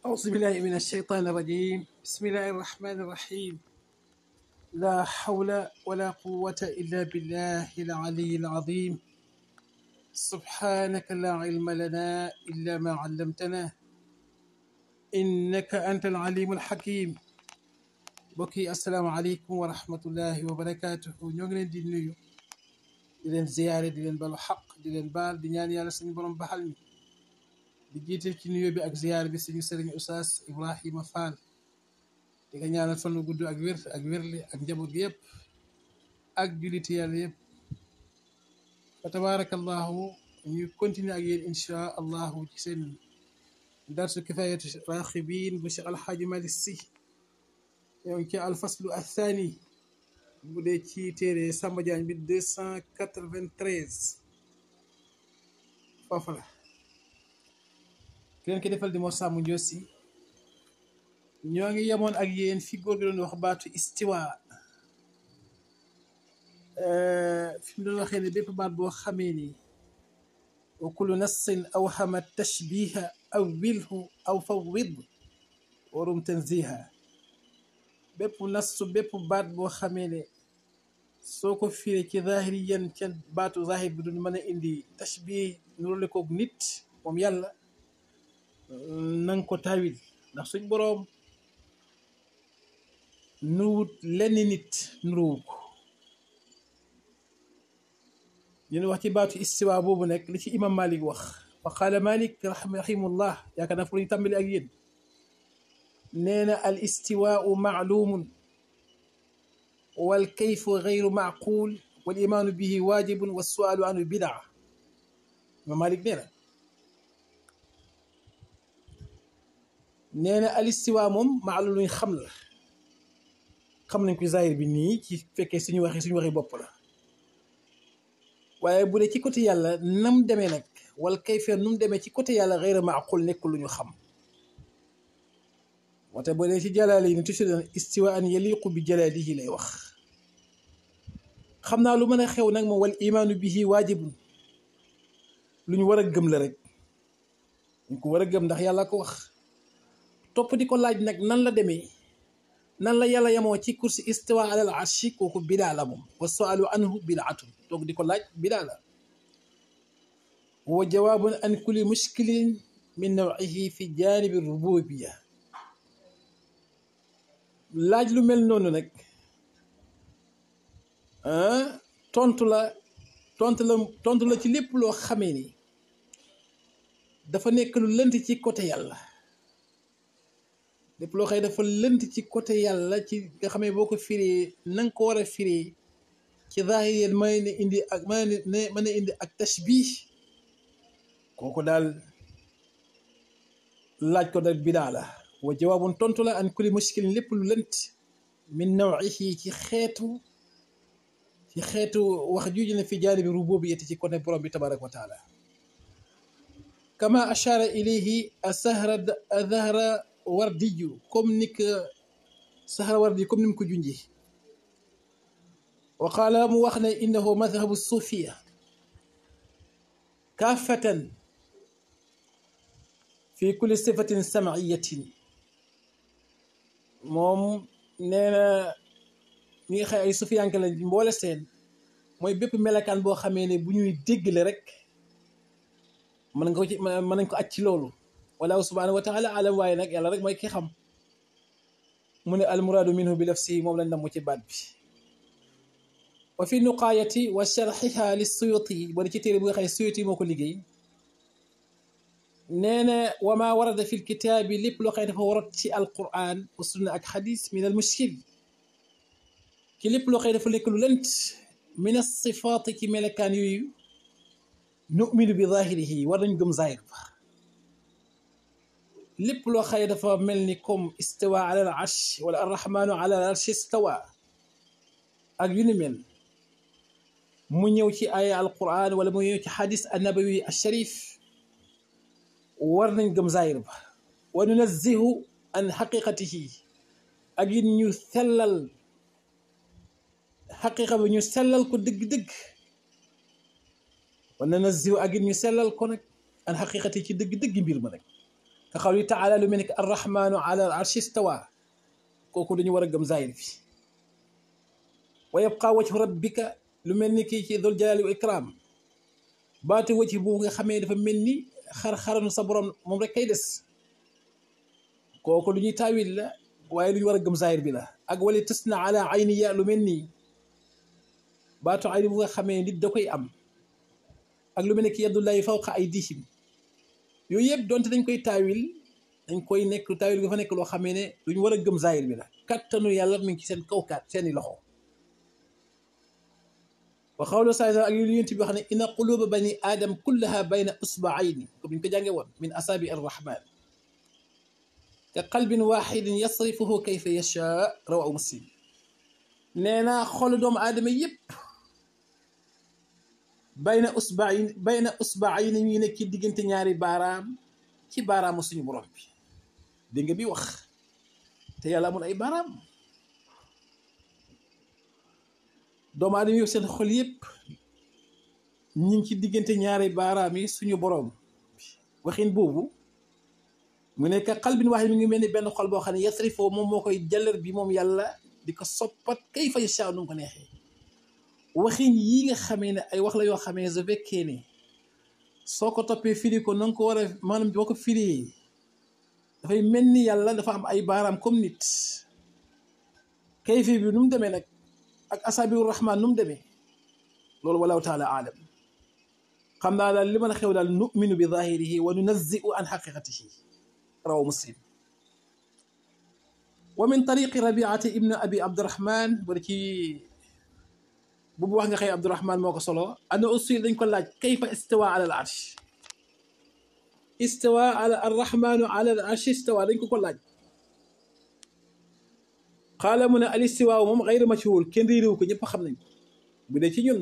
أعوذ بالله من الشيطان الرجيم بسم الله الرحمن الرحيم لا حول ولا قوة إلا بالله العلي العظيم سبحانك لا علم لنا إلا ما علمتنا إنك أنت العليم الحكيم بكي السلام عليكم ورحمة الله وبركاته ñoo ngi leen di nuyu di leen ziyaare di leen balu xaq di leen baal di ñaan yàlla suñu borom baxal ñu di jiite ci nuyoo bi ak ziyaar bi suñu sëriñ Oustaz Ibrahima Fall di nga ñaanal fan wu gudd ak wér ak wérli ak njaboot gi yëpp ak julliti yàlla yëpp fa tabaarakallahu ñu continuer ak yéen inchaa allahu ci seen darsu kifayatu raxibin bu Cheikh Alxaaji Malick Sy ñoo ngi ci alfaslu athani bu dee ci téere Samba Diagne bi deux cent quatre-vingt-treize foofu la ki leen ko defal di moo sàmm njoosi ñoo ngi yemoon ak yéen fi góor gi doon wax baatu istiwa fi mu doon waxee ne bépp baat boo xamee ni wa kullu nassin aw xama tashbiha aw wilhu aw fawwid warum tanziha bépp nassu bépp baat boo xamee ne soo ko firee ci zahiri yan ca baatu zahir bi duñ mën a indi tashbih nurale koog nit moom yàlla nanga ko tawil ndax suñ boroom nuruwut lenn nit nuruwu ko ñu wax ci baatu istiwa boobu nekk li ci imam malik wax fa qaala malik rahimahullah yaakaar naa fu ñu tàmbali ak yéen nee na al istiwaau maalumun wal kayfu gayru maaqul wal imaanu bihi waajibun wa sualu anhu bidaa imam malik nee na nee na al istiwa moom maalu luñ xam la xam nañ ko zahir bi nii ci fekkee suñu waxee suñu waxee bopp la waaye bu dee ci côté yàlla nam demee nag wala kayfee nu mu demee ci côté yàlla gayru maaqul nekkul lu ñu xam moo tax boo dee ci jalaale yi ne toujours istiwa an yaliqu bi jalaalihi lay wax xam naa lu mën a xew nag moom wal imaanu bihi waajibun lu ñu war a gëm la rek ñu ko war a gëm ndax yàlla ko wax topp di ko laaj nag nan la demee nan la yàlla yemoo ci kursi istiwa alal arshi kooku bidaa la moom wa sualu anhu bidaatun toog di ko laaj bidaa la wa jawaabun an kulli mushkilin min nawihi fi janibi rububiya laaj lu mel noonu nag tontu la tontu la tontu la ci lépp loo xamee ni dafa nekk lu lënt ci côté yàlla lépp loo xëy dafa lënt ci côté yàlla ci nga xamee boo ko firee na nga ko war a firee ci zaahir mën na indi ak mën na mën na indi ak tashbih kooku daal laaj ko nag bidaa la wa jawaabun tontu la an kulli mushkilin lépp lu lënt min nawihi ci xeetu ci xeetu wax juuju ne fi jaanibi rububiyyati ci côté borom bi tabaraka wa taala kama ashara ilayhi asahra azahra wardiyu comme ni ko sahra wardi comme ni mu ko junjee wa qaala mu wax ne innahu madhabu suufiya kaafatan fi kulli sifatin sama'iyatin moom nee na ñi nga xam ay sufiyanke lañ mboole seen mooy bépp melakaan boo xamee ne bu ñuy déggle rek mën nga ko ci mën nañ ko aj ci loolu wallahu subhanahu wa taala alam waaye nag yàlla rek mooy ki xam mu ne almuraadu minhu bi nafsi moom lañ namm ci baat bi wa fi nuqaayati wa sharxiha li suyuti boo ci téere bu nga xam ne suyuti moo ko liggéey nee na wa ma warada fi lkitaabi lépp loo xam ne dafa warat ci alquran wa sunna ak xadis min al mushkil ci lépp loo xam ne dafa nekk lu lënt min asifaati ci melekaan yooyu numinu bi zahirihi war nañ gëm zahir ba lépp loo xam ne dafa mel ni comme istawa ala al arsh wala arrahmanu ala al arsh istawa ak yu ni mel mu ñëw ci aya alquran wala mu ñëw ci xadis annabawi alsharif war nañ gëm zahir ba wa nunazzihu an xaqiqatihi ak it ñu sellal xaqiqa bi ñu sellal ko dëgg-dëgg wa nunazzihu ak it ñu sellal ko nag an xaqiqati ci dëgg-dëgg mbir ma nag ka xawli taala lu mel ni que arrahmanu ala al arshi stawa kooku dañu war a gëm zahir bi wa yabqa wajhu rabbika lu mel ni kii ci dul jalali wa ikram baatu wajhi boobu nga xamee dafa mel ni xar-xaranu sa borom moom rek kay des kooku lu ñuy taawil la waaye lu ñu war a gëm zahir bi la ak wali tas na ala ayni ya lu mel nii baatu ayni bu nga xamee nit da koy am ak lu mel ne ki yadullahi fawqa aydihim yooyu yëpp donte dañ koy taawil dañ koy nekk taawil nga fa nekk loo xamee ne lu ñu war a gëm zahir bi la kattanu yàlla mi ngi ci seen kaw kat seeni loxo wa xawlu saa ak yu yonent bi wax ne inna quluba bani aadam kullaha bayna usbaayni comme ñu ko jàngee woon min asaabi arrahman ka qalbin waxidin yasrifuhu kayfa yashaa rawahu muslim nee naa xolu doomu aadama yëpp bayna usbaayni bayna usbaayni ñuy nekk ci diggante ñaari baaraam ci baaraamu suñu borom bi dégg nga bi wax te yàlla amul ay baaraam doomu aadama yëpp seen xol yëpp ñu ngi ci diggante ñaari baaraam yi suñu borom waxin boobu mu nekk xalbin wax mi ngi mel ni benn xol boo xam ne yasrifoo moom moo koy jàllar bi moom yàlla di ko soppat kay fa yashaa nu mu ko neexee waxin yii nga xamee ne ay wax la yoo xamee su fekkee ne soo ko toppee firi ko na nga ko war a maanaam boo ko firee dafay mel ni yàlla dafa am ay baaraam comme nit kayfi bi nu mu demee nag ak asaabiru rahman nu mu demee loolu wallahu taala aalam xam naa daal li mën a xew daal numinu bi zahirihi wa nunazziu an xaqiqatihi rawa muslim wa min tariqi rabiati ibn abi abdurahman wala ci bu wax nga xëy abdurahman moo ko solo ana usul dañ ko laaj kayfa istawa ala al arsh istawa ala arrahmanu ala al arsh istawa dañ ko ko laaj xaala mu ne al istiwaaw moom xayru majhuul kenn réeréwu ko ñëpp xam nañ bu dee ci ñun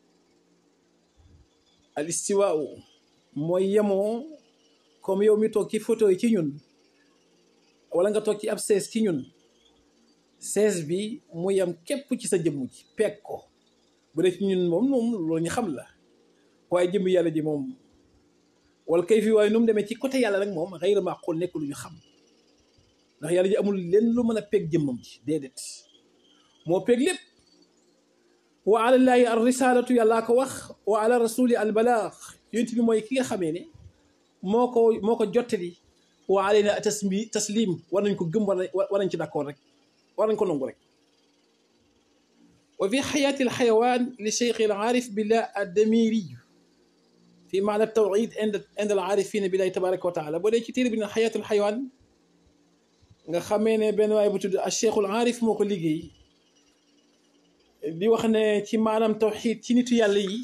al istiwaaw mooy yemoo comme yow mi toog ci photo yi ci ñun wala nga toog ci ab sees ci ñun sees bi mu yem képp ci sa jëmm ji peeg ko bu dee ci ñun moom moom loolu ñu xam la waaye jëmm yàlla ji moom wala kay fi waaye nu mu demee ci côté yàlla nag moom xayru maqul nekk lu ñu xam ndax yàlla ji amul lenn lu mën a peeg jëmmam ji déedéet moo peeg lépp wa alallaahi ar risalatu yàllaa ko wax wa ala rasuli al balaax yonent bi mooy ki nga xamee ne moo ko moo ko jottali wa alayna tasmi taslim war nañ ko gëm war nañ ci d'accord rek war nañ ko nangu rek wa fi xayaati al xayawaan li cheikh al aarif billah addamiri fi maana tawxid ind ind al aarifina billahi tabaraka wa taala boo dee ci téere bi ne xayaati al xayawaan nga xamee ne benn waay bu tudd a cheikhul aarif moo ko liggéey di wax ne ci maanaam tawxiid ci nitu yàlla yi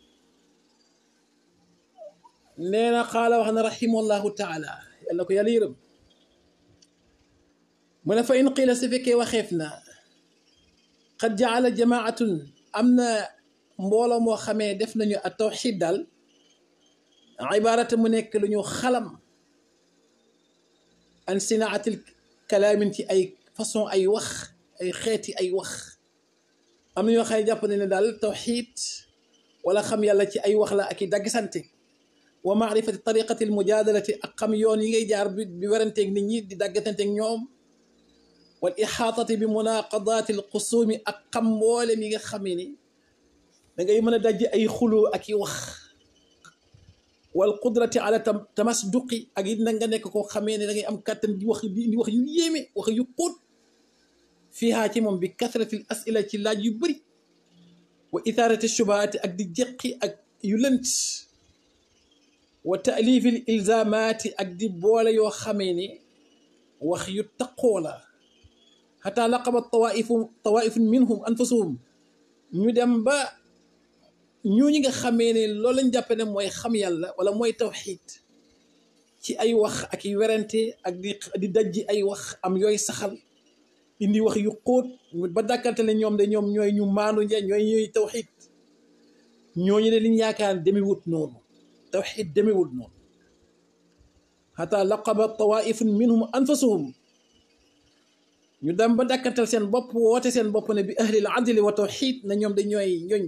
nee na xaala wax na rahimahullahu taala yàlla ko yàlla yërëm mu ne fa in qiila su fekkee waxeef na qad jaala jamaatun am na mbooloo moo xamee def nañu a tawxiid daal ibaarata mu nekk lu ñu xalam an sinaatil kalaamin ci ay façon ay wax ay xeeti ay wax am na ñoo xam ne jàpp ne ne daal tawxiid wala xam yàlla ci ay wax la ak i daggisante wa maarifati tariqati almujaadalati ak xam yoon yi ngay jaar bi bi weranteeg nit ñi di daggasanteeg ñoom wal ixaatati bi munaqadaati alqusuumi ak xam mboolem yi nga xamee ni da ngay mën a dajj ay xuloo ak i wax wal qudrati ala tamasduqi ak it nag nga nekk koo xamee ne da ngay am kàttan di wax di wax yu yéeme wax yu xóot fiihaa ci moom bi kasrati l asila ci laaj yu bëri wa ithaarati shubahaati ak di jeqi ak yu lënt wa taalifi l ilzamaati ak di boole yoo xamee ne wax yu taqoo la xataa laqaba tawaifu tawaifun minhum anfusuhum ñu dem ba ñooñu nga xamee ne loolu lañ jàppe ne mooy xam yàlla wala mooy tawxiid ci ay wax ak i werante ak di di dajji ay wax am yooy saxal indi wax yu xóot ba dàkkante ne ñoom de ñoom ñooy ñu maandu nja ñooy ñooy tawxiid ñooñu ne liñ yaakaar demewut noonu tawxiid demewut noonu xataa laqaba tawaifun minhum anfasuhum ñu dem ba dàkkantal seen bopp woote seen bopp ne bi ahlil adli wa tawxiid na ñoom de ñooy ñooñ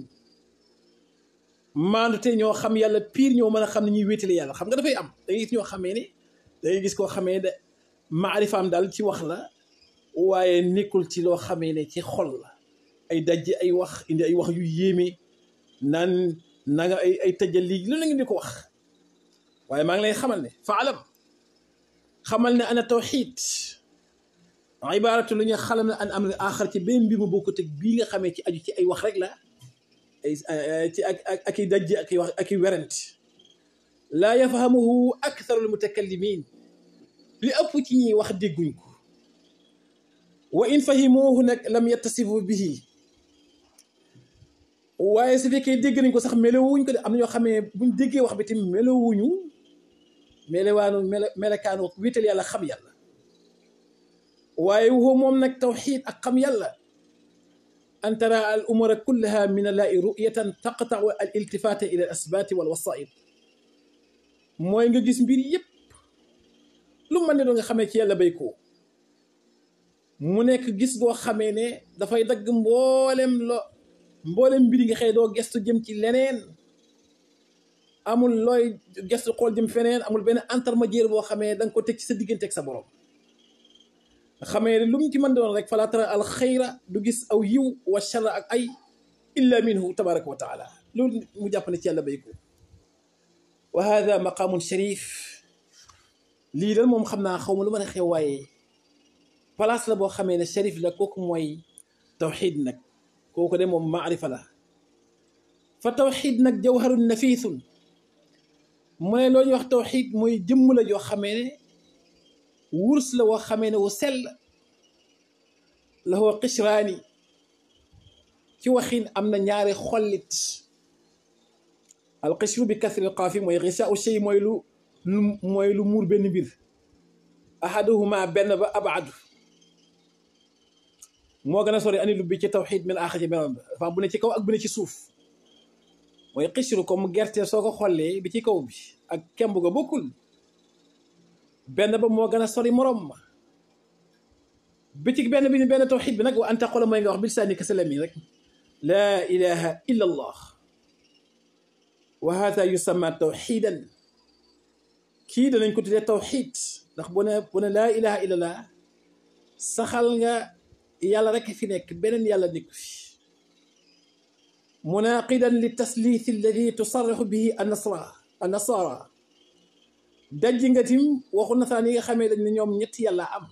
maandu te ñoo xam yàlla pire ñoo mën a xam ne ñuy wéetale yàlla xam nga dafay am da ngay gis ñoo xamee ne dangay gis koo xamee ne maarifaam daal ci wax la waaye nekkul ci loo xamee ne ci xol la ay dajji ay wax indi ay wax yu yéeme naan nanga ay ay tëjal lii lu la ngi di ko wax waaye maa ngi lay xamal ne faalam xamal ne ana tawxid ibaaratu lu ñu xalam ne an am axar ci benn mbir mu bokkut ak bii nga xamee ci aju ci ay wax rek la ay ci ak ak ak i dajji ak i wax ak i werant laa yafhamuhu aktharul mutakallimin li ëpp ci ñiy wax dégguñ ko wa in fahimuhu nag lam yattasifu bihi waaye su fekkee dégg nañ ko sax melowuñ ko de am na ñoo xamee buñ déggee wax bi tamit melowuñu melewaanu mele melekaanu wéetal yàlla xam yàlla waaye woo moom nag tawxiid ak xam yàlla an tara al umura kullaha min allahi ru'yatan taqta'u al iltifata ila al asbaati wal wasaid mooy nga gis mbir yépp lu mën ne doo nga xamee ci yàlla bay ko mu nekk gis goo xamee ne dafay dagg mboolem lo mboolem mbir yi nga xëy doo gestu jëm ci leneen amul looy gestu xool jëm feneen amul benn intermédiaire boo xamee da nga ko teg ci sa diggante ak sa borom nga xamee ne lu mu ci mën doon rek fala tara al xayra du gis aw yiw wa charra ak ay illa minhu tabaraka wa taala loolu mu jàpp ne ci yàlla bay ko wa hada maqaamun sharif lii dal moom xam naa xaw ma lu mën a xew waaye place la boo xamee ne sharif la kooku mooy tawxid nag kooku de moom maarifa la fa tawxid nag jawharun nafiisun mu ne loo ñuy wax tawxid mooy jëmm la joo xamee ne wurs la woo xamee ne wu sell la woo qishraani ci waxin am na ñaari xollit al qishru bi kasri qaafi mooy xisaau shay mooy lu lu mooy lu muur benn mbir ahaduhuma benn ba abadu moo gën a sori ani lu bi ci tawxid min aaxa ci beneen ba dafa bu ne ci kaw ak bu ne ci suuf mooy xisru comme gerte soo ko xollee bi ci kaw bi ak kemb ga bokkul benn ba moo gën a sori morom ma bi ci benn bi ni benn tawxid bi nag wa an taqula mooy nga wax bil saani kasalami rek laa ilaha illa allah wa hada yusamma tawxidan kii danañ ko tuddee tawxid ndax bu ne bu ne laa ilaha illa allah saxal nga yàlla rek fi nekk beneen yàlla nekk fi munaqidan li tasliith alladi tusarrixu bihi annasra annasara dajji nga tim waxu nasaraan yi nga xamee dañ ne ñoom ñetti yàlla am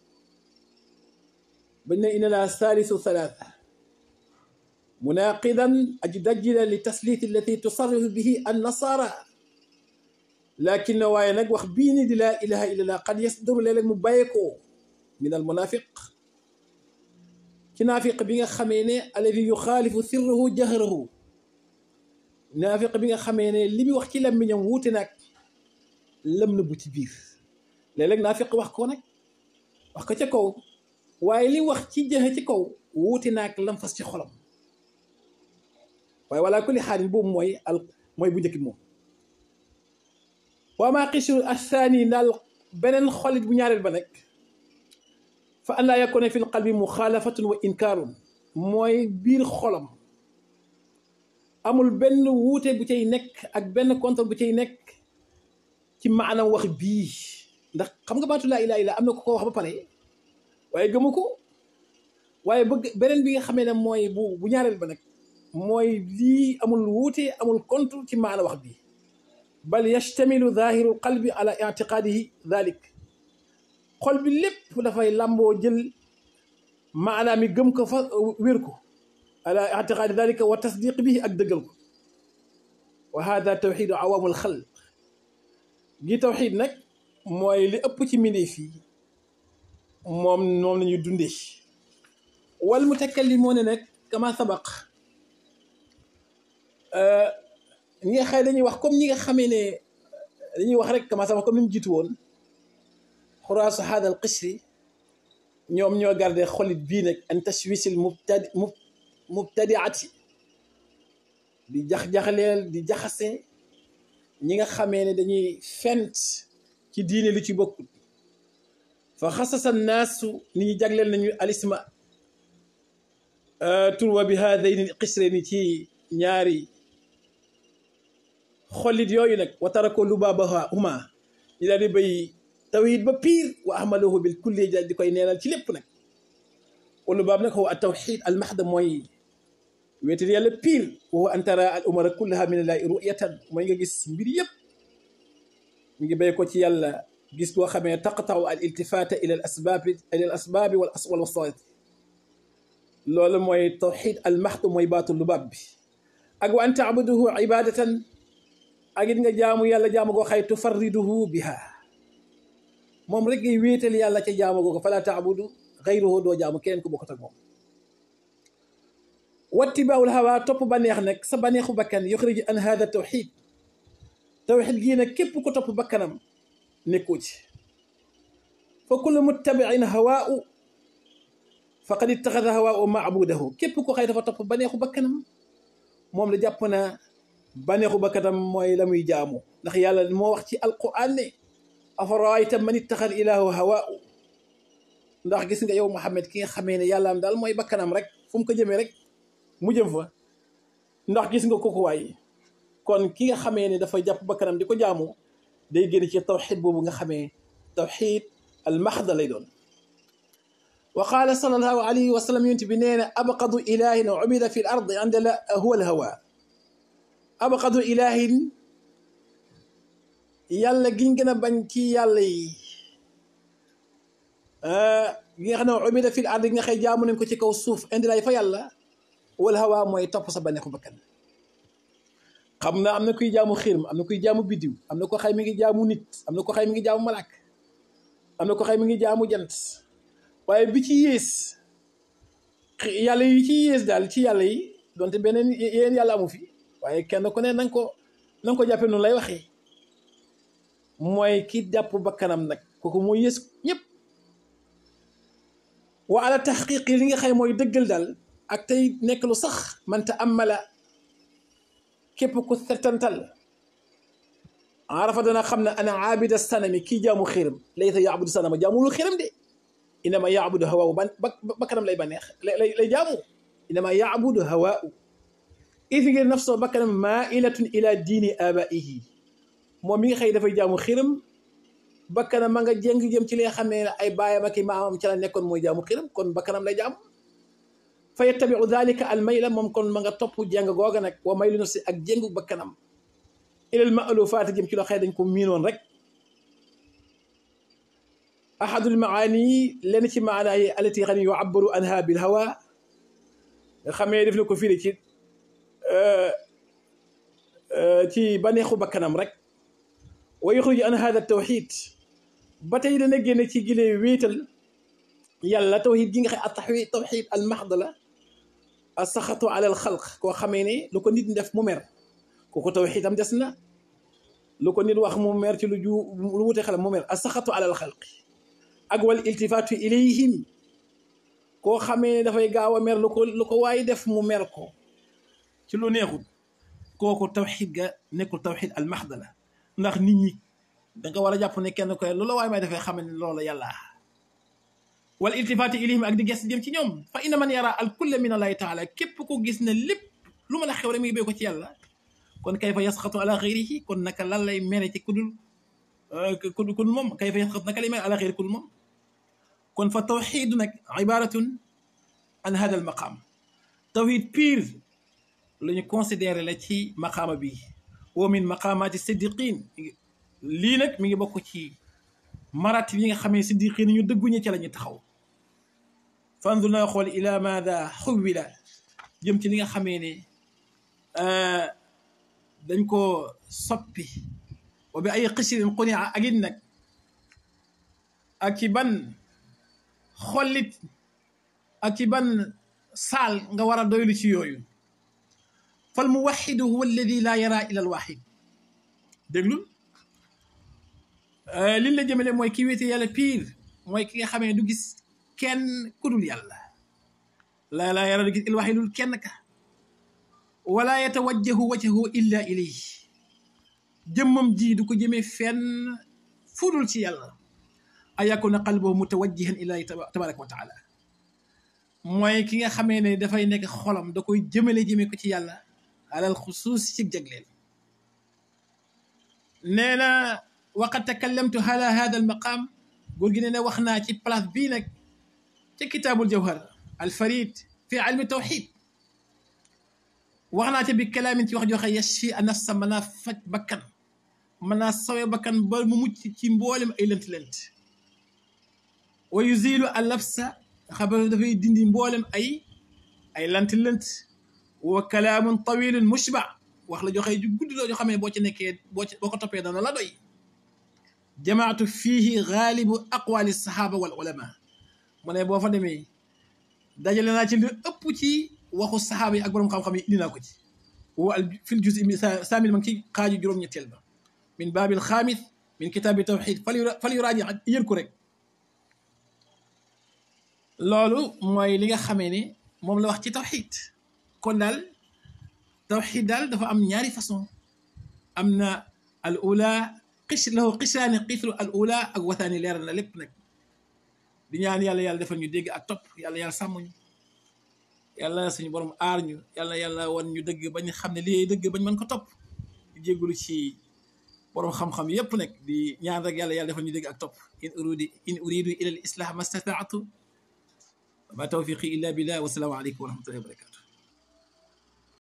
bañ ne inna laa saalisu thalaatha munaqidan aji dajji la li tasliith alladi tusarrixu bihi annasara lakin na waaye nag wax bii ni di laa ilaha illa allah qad yasdaru léeg-léeg mu bàyyeekoo min al munafiq ci naafiq bi nga xamee ne alladi yuxaalifu sirruhu jahrahu naafiq bi nga xamee ne li muy wax ci làmmiñam wuute nag lam na bu ci biir léeg-léeg naafiq wax ko nag wax ko ca kaw waaye li wax ci jëxe ci kaw wuute nag lam fas ci xolam waaye wala kulli xaalin boobu mooy al mooy bu njëkk bi moom waa maa xisru athani daal beneen xolit bu ñaareel ba nag fa an laa yakuna fi lqalbi muxaalafatun wa inkaarun mooy biir xolam amul benn wuute bu cay nekk ak benn contre bu cay nekk ci maanaam wax bii ndax xam nga baatu laa ilaaha illa am na ko ko wax ba pare waaye gëmu ko waaye bëgg beneen bi nga xamee ne mooy bu bu ñaareel ba nag mooy lii amul wuute amul contre ci maana wax bii bal yastamilu zahiru qalbi ala itiqaadihi dalik xol bi lépp dafay làmboo jël maanaam mi gëm ko fa wér ko ala itiqaadi dalika wa tasdiq bihi ak dëggal ko wa hada tawxidu awaamul xalq gi tawxid nag mooy li ëpp ci mbindeef yi moom moom la ñuy dundee wal mutakallimoon nag kama sabaq ñi nga xëy dañuy wax comme ñi nga xamee ne dañuy wax rek kama sabaq comme ni mu jiitu woon xuraasu hada al qishri ñoom ñoo garde xolit bii nag an tashwisil mubtadi mubtadiati di jax-jaxleel di jaxase ñi nga xamee ne dañuy fent ci diine lu ci bokkut fa xasasa naasu ni ñu jagleel nañu alisma turwa bi haadayni qisre ni ci ñaari xolit yooyu nag wa tarako lubaabaha huma ñu daal di bay tawhid ba piir wa ahmalahu bil kulli ja di koy neenal ci lépp nag wala baab nag huwa tawhid al mahda mooy wéetal yàlla piir wa huwa an tara al umara kullaha min allahi ru'yatan mooy nga gis mbir yëpp mi ngi béy ko ci yàlla gis boo xamee taqtau al iltifata ila al asbaabi ila al asbaabi wal wal wasaait loolu mooy tawxid al mahd mooy baatu lubaab bi ak wa an taabuduhu ibadatan ak it nga jaamu yàlla jaamu goo xay tufarriduhu biha moom rek ngay wéetal yàlla ca jaamu goo ko fala taabudu xayruhu doo jaamu keneen ku bokkut ak moom wattibaawul hawa topp baneex nag sa baneexu bakkan yuxriju an hada tawxid tawxid gii nag képp ko topp bakkanam nekkoo ci fa kullu muttabiin hawaau faqad ittaxada hawaau maabudahu képp ko xëy dafa topp baneexu bakkanam moom la jàpp na baneexu bakkanam mooy la muy jaamu ndax yàlla moo wax ci alquran ne afarayta man ittaxada ilaahu hawaau ndax gis nga yow Muhammad ki nga xamee ne yàlla am daal mooy bakkanam rek fu mu ko jëmee rek mu jëm fa ndax gis nga kooku waay kon ki nga xamee ne dafa jàpp bakkanam di ko jaamu day génn ci tawxid boobu nga xamee tawxid al maxda lay doon wa qaala sallallahu alayhi wa sallam yonent bi nee na abqadu ilahin ubida fi l ard anda la huwa al hawa abqadu ilahin yàlla giñ gën a bañ ci yàlla yi gi nga xam ne ubida fi l ard gi nga xëy jaamu nañ ko ci kaw suuf indi lay fa yàlla wal hawa mooy topp sa baneexu bakkan xam na am na kuy jaamu xirim am na kuy jaamu biddiw am na ko xay mi ngi jaamu nit am na ko xay mi ngi jaamu malaak am na ko xay mi ngi jaamu jant waaye bi ci yées yàlla yi ci yées daal ci yàlla yi donte beneen yéen yàlla amu fi waaye kenn ku ne nanga ko nanga ko jàppe noonu lay waxee mooy ki jàpp bakkanam nag kooku mooy yées ñëpp wa ala taxqiqi li nga xay mooy dëggal daal ak tey nekk lu sax manta amala képp ku settantal arafa dana xam ne ana aabida sanami kii jaamu xiram laysa yaabudu sanama jaamulu xiram de inama yaabudu hawaawu ban ba kanam lay baneex lay lay jaamu inama yaabudu hawaawu ifi ngir nafsoo bakkanam mailatun ila diini abaihi moom mi nga xëy dafay jaamu xiram bakkanam ma nga jéng jëm ci li nga xam ne ay baayam ak i maamam ci la nekkoon mooy jaamu xiram kon bakkanam lay jaamu fa yattabiu dalika al mayla moom kon ma nga topp jéng googa nag wa maylu nafsi ak jéngu bakkanam ilal ma alu faati jëm ci loo xëy dañ ko miinoon rek ahadul maani lenn ci maanaa yi alati xam ne yu abbaru anha bil hawa nga xamee def na ko firi ci ci baneexu bakkanam rek wa yuxruju an hada tawxid ba tey dana génne ci gilee wéetal yàlla tawxid gi nga xam ataxwi tawxid al maxda la a saxatu ala al xalq koo xamee ne lu ko nit def mu mer kooku tawxidam des na lu ko nit wax mu mer ci lu ju lu wute xelam mu mer a saxatu ala al xalqi ak wal iltifaatu ilayhim koo xamee ne dafay gaaw a mer lu ko lu ko waaye def mu mer ko ci lu neexul kooku tawxid ga nekkul tawxid al maxda la ndax nit ñi da nga war a jàpp ne kenn koy loola waaye may dafay xam ne loola yàlla wal iltifaati ilayhim ak di ges jëm ci ñoom fa inna man yara al kulla min allahi taala képp ko gis ne lépp lu mën a xew rek mi ngi béy ko ci yàlla kon kayfa yasxatu ala xayrihi kon naka lan lay mere ci kudul kudul kudul moom kayfa yasxatu naka lay mere ala xayri kudul moom kon fa tawxidu nag ibaratun an hada al maqaam tawhid pire la ñu considéré la ci maqaama bi wa min maqaamaati siddiqin lii nag mi ngi bokk ci maratib yi nga xamee siddiqin ñu dëgguñu ci la ñu taxaw fandur na xool ila maada xuwila jëm ci li nga xamee ne dañ ko soppi wa bi ay xisirin xunia ak it nag ak ci ban xollit ak ci ban saal nga war a doylu ci yooyu fal muwaxidu huwa alladi laa yara ila alwaxid déglul liñ la jëmale mooy ki wéete yàlla piir mooy ki nga xamee du gis kenn ku dul yàlla laa laa yara du gis ilwaxidul kenn ka wala yatawajjahu wajhahu illa ilayhi jëmmam ji du ko jëmee fenn fudul ci yàlla a yakuna qalbuhu mutawajjihan ilahi tabaraka wa taala mooy ki nga xamee ne dafay nekk xolam da koy jëmale jëmee ko ci yàlla alal xusuus ci jagleel nee na waqad takallamtu ala hada al maqam góor gi nee na wax naa ci place bii nag ca kitaabul jawhar al farid fi ilmi tawxid wax naa ca bi kalaamin ci wax joxe yashfi a nafsa mën naa faj bakkan mën naa sawe bakkan ba mu mucc ci mboolem ay lënt-lënt wa yuzilu al labsa xabar dafay dindi mboolem ay ay lënt-lënt wa kalaamun tawilun mushba wax la joxe ju gudd loo joo xam ne boo ci nekkee boo ci boo ko toppee dana la doy jamaatu fiihi gaalibu aqwaali saxaaba wal ulama mu ne boo fa demee dajale naa ci lu ëpp ci waxu saxaaba yi ak borom xam-xam yi indi naa ko ci wa al fil juz mi saamil ma ngi ci xaaju juróom-ñetteel ba min baabil xaamis min kitaabi tawxid fal yuraaji yër ko rek loolu mooy li nga xamee ne moom la wax ci tawxid kon daal tawxid daal dafa am ñaari façon am na al ula xis lahu xisaani xisru al ula ak wataani leeral na lépp nag di ñaan yàlla yàlla defal ñu dégg ak topp yàlla yàlla sàmm ñu yàlla suñu borom aar ñu yàlla yàlla wan ñu dëgg bañ xam ne lii dëgg bañ mën ko topp di jégalu ci borom xam-xam yépp nag di ñaan rek yàlla yàlla defal ñu dégg ak topp in uridu in uridu ila al islah ma stataatu ma tawfiqi illa billah wa salaamu aleykum wa rahmatullahi wa barakatu